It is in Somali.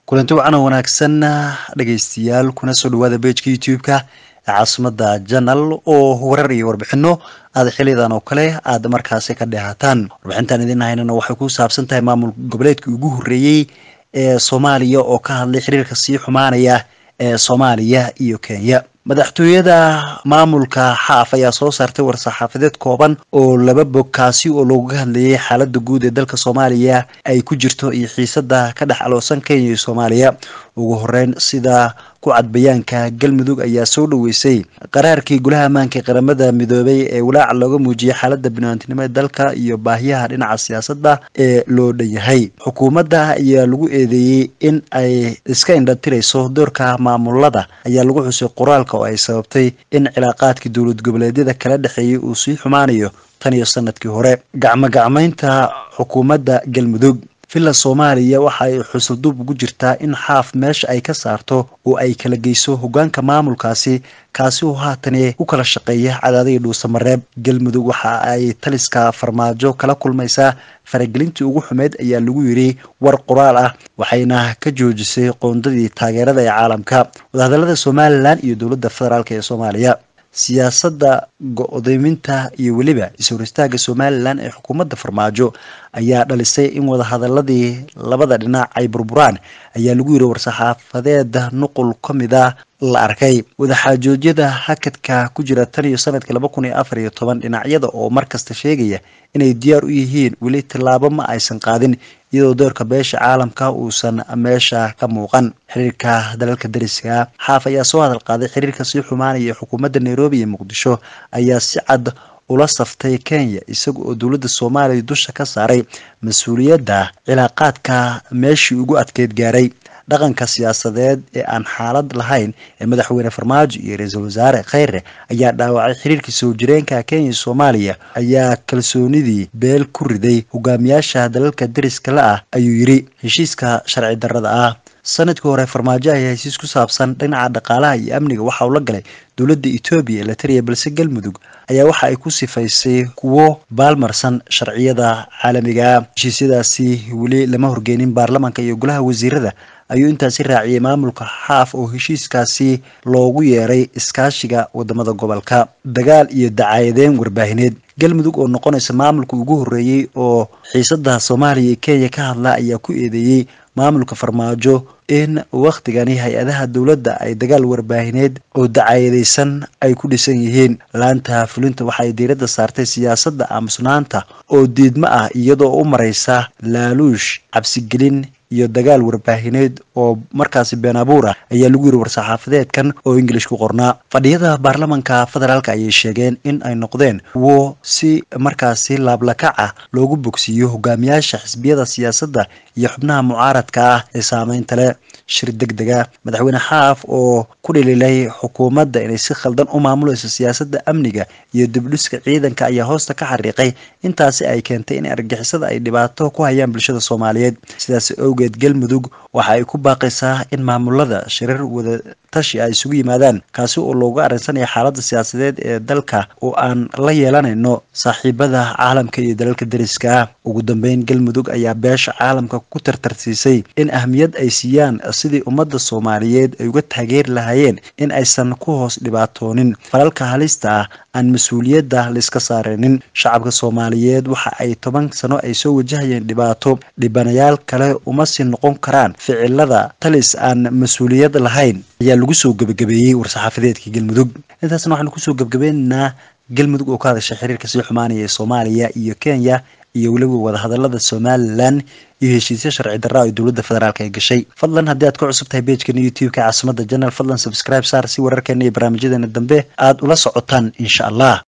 kulanti wacan oo wanaagsan dhegaystayaal kuna soo dhawaada bejka youtube-ka ee caasimada janal oo warar iyo warbixino aada xiliyadan oo kale aada markaasi ka dheehataan warbixintan idin haynana waxay ku saabsan tahay maamul goboleedkii ugu horreeyey ee soomaaliya oo ka hadlay xiriirka sii xumaanaya ee soomaaliya iyo kenya madaxtooyada maamulka xaaf ayaa soo saartay war-saxaafadeed kooban oo laba bog kaasi oo looga hadlayay xaalada guud ee dalka soomaaliya ay ku jirto iyo xiisada ka dhex aloosan kenya iyo soomaaliya ugu horeyn sida ku cad bayaanka galmudug ayaa soo dhaweysay qaraarkii golaha ammaanka qaramada midoobay ee walaaca looga muujiyay xaalada biniaadnimo ee dalka iyo baahiyaha dhinaca siyaasadda ee loo dhan yahay xukuumadda ayaa lagu eedeeyey in ay iska indhatirayso doorka maamulada ayaa lagu xusay qoraalka oo ay sababtay in cilaaqaadkii dowlad goboleedyada kala dhexeeyay uu sii xumaanayo tan iyo sanadkii hore gacmo gacmaynta xukuumadda galmudug villa soomaaliya waxa ay xusulduub ugu jirtaa in xaaf meesha ay ka saarto oo ay kala geyso hogaanka maamulkaasi kaasi oo haatane u kala shaqeeya cadaadihii dhuusamareeb galmudug waxa ay taliska farmaajo kala kulmaysaa faragelintii ugu xumeyd ayaa lagu yiri war qoraal ah waxayna ka joojisay qoondadii taageerada ee caalamka wadahadalada somalilan iyo dowladda federaalk ee soomaaliya siyaasadda go-doominta iyo weliba is-hor istaaga somalilan ee xukuumadda farmaajo ayaa dhalisay in wadahadaladii labada dhinac ay burburaan ayaa lagu yiri war-saxaafadeed nuqul ka mid a la arkay wadaxaajoodyada hakadka ku jira tan iyo sanadkii laba kun iyo afar iyo toban dhinacyada oo markasta sheegaya inay diyaar u yihiin weli tallaabo ma aysan qaadin iyadoo doorka beesha caalamka uusan meesha ka muuqan xiriirka dalalka dariska xaaf ayaa soo hadal qaaday xiriirka sii xumaanaya ee xukuumadda nairobi iyo muqdisho ayaa si cad ula saftay kenya isaga oo dowladda soomaaliya dusha ka saaray mas-uuliyadda cilaaqaadka meeshii ugu adkeyd gaaray dhaqanka siyaasadeed ee aan xaalad lahayn ee madaxweyne farmaajo iyo ra-iisul wasaare kheyre ayaa dhaawacay xiriirkii soo jireenka kenya iyo soomaaliya ayaa kalsoonidii beel ku riday hogaamiyaasha dalalka dariska la ah ayuu yiri heshiiska sharci darrada ah sanadkii hore farmaajo ayaa heshiis ku saabsan dhinaca dhaqaalaha iyo amniga waxa uu la galay dowladda etoobiya ee la tariya balse galmudug ayaa waxa ay ku sifaysay kuwo baalmarsan sharciyada caalamiga heshiisyadaasi weli lama horgeynin baarlamanka iyo golaha wasiirada ayuu intaasi raaciyay maamulka xaaf oo heshiiskaasi loogu yeeray iskaashiga wadamada gobolka dagaal iyo dacayadeyn warbaahineed galmudug oo noqonaysa maamulka ugu horreeyey oo xiisada soomaaliya iyo kenya ka hadla ayaa ku eedeeyey maamulka farmaajo in wakhtigani hay-adaha dowladda ay dagaal warbaahineed oo dacayadeysan ay ku dhisan yihiin laanta fulinta waxaay diiradda saartay siyaasadda aamusnaanta oo diidmo ah iyadoo u mareysa laaluush cabsigelin iyo dagaal warbaahineed oo markaasi been abuur ah ayaa lagu yiri war-saxaafadeedkan oo ingilish ku qornaa fadhiyada baarlamanka federaalk ayay sheegeen in ay noqdeen kuwo si markaasi laablakac ah loogu bogsiiyo hogaamiyaasha xisbiyada siyaasadda iyo xubnaha mucaaradka ah ee saameynta leh shir deg dega madaxweyne xaaf oo ku dhililay xukuumadda inay si khaldan u maamulayso siyaasadda amniga iyo dibdhiska ciidanka ayaa hoosta ka xariiqay intaasi ay keentay in argixisada ay dhibaato ku hayaan bulshada soomaaliyeed sidaas awgeed galmudug waxa ay ku baaqaysaa in maamulada shirar wada tashi ay isugu yimaadaan kaasi oo looga arrinsanaya xaaladda siyaasadeed ee dalka oo aan la yeelanayno saaxiibada caalamka iyo dalalka dariska ah ugu dambeyn galmudug ayaa beesha caalamka ku tartarsiisay in ahmiyad ay siiyaan sidii ummadda soomaaliyeed ay uga taageeri lahaayeen in aysan ku hoos dhibaatoonin falalka halista ah aan mas-uuliyadda laiska saareynin shacabka soomaaliyeed waxa ay toban sano ay soo wajahayeen dhibaato dhibanayaal kale uma sii noqon karaan ficilada talis aan mas-uuliyad lahayn ayaa lagu soo gebagabeeyey war-saxaafadeedka galmudug intaasna waxaanu kusoo gebgabaynaynaa galmudug oo ka hadashay xiriirka sii xumaanaya ee soomaaliya iyo kenya iyo weliba wadahadalada somalilan iyo heshiisya sharci darra ay dowladda federaalk ay gashay fadlan haddii aad ku cusub tahay bejkeena youtube-ka caasimada janal fadlan subscribe saar si wararkeena iyo barnaamijyadeena dambe aada ula socotaan insha allah